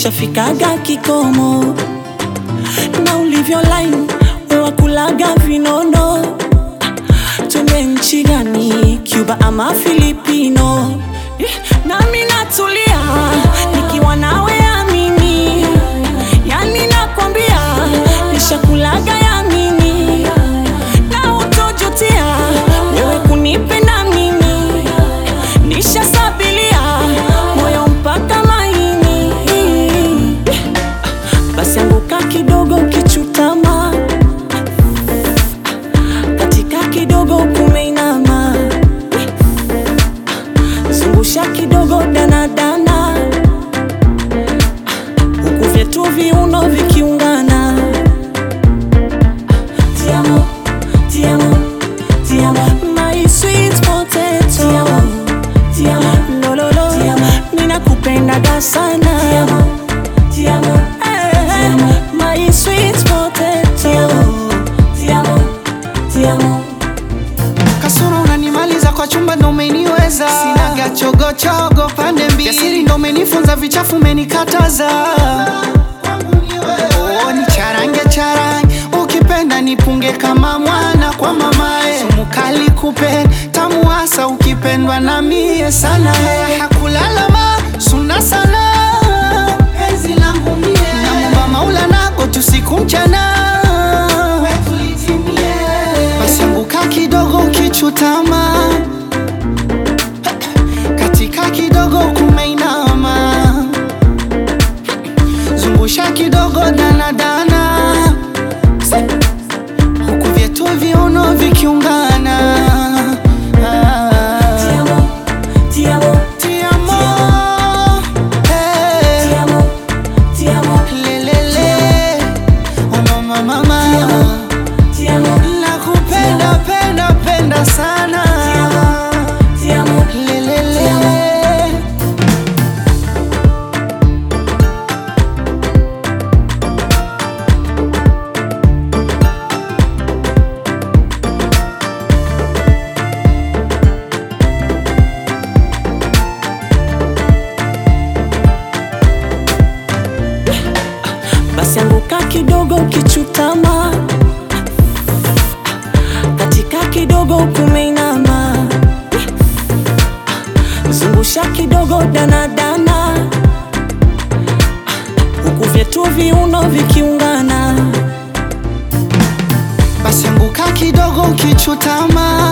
nishafikaga kikomo na ulivyo line wewakulaga vinono twende nchi gani cuba ama filipino Eh, nami natulia nikiwa nawe amini yani nakwambia nishakulaga yamini na utojutia wewe kunipenda mimi nishasabilia moyo mpaka maini basi anguka kidogo kichutama katika kidogo kumeinama zungusha kidogo danadana huku vyetu viuno vikiungana Tiamo, tiamo, tiamo, my sweet potato. Tiamo, tiamo, lo lo lo. Tiamo, ninakupendaga sana. Tiamo, tiamo, eh, my sweet potato. Tiamo, tiamo, tiamo. Kasoro unanimaliza kwa chumba ndo umeniweza, sinaga chogochogo pande mbili, jasiri ndo umenifunza, vichafu umenikataza. Oh, ni charange charange, ukipenda nipunge kama mwana kwa mamae, sumu kali kupe tamu hasa ukipendwa na mie sana, hakulalama suna sana penzi langu mie, namwomba Maula nako tusiku mchana basi anguka kidogo ukichutama katika kidogo kumeinama zungusha kidogo danadana huku vyetu viuno vikiungana Ah. Tiamo, tiamo, Ti amo, eh, tiamo, tiamo, lelele, oh mama, mama. tiamo, Nakupenda, penda, penda sana tiamo. Lelele. basi anguka kidogo kichutama katika kidogo kumeinama zungusha kidogo danadana huku vyetu viuno vikiungana basi anguka kidogo ukichutama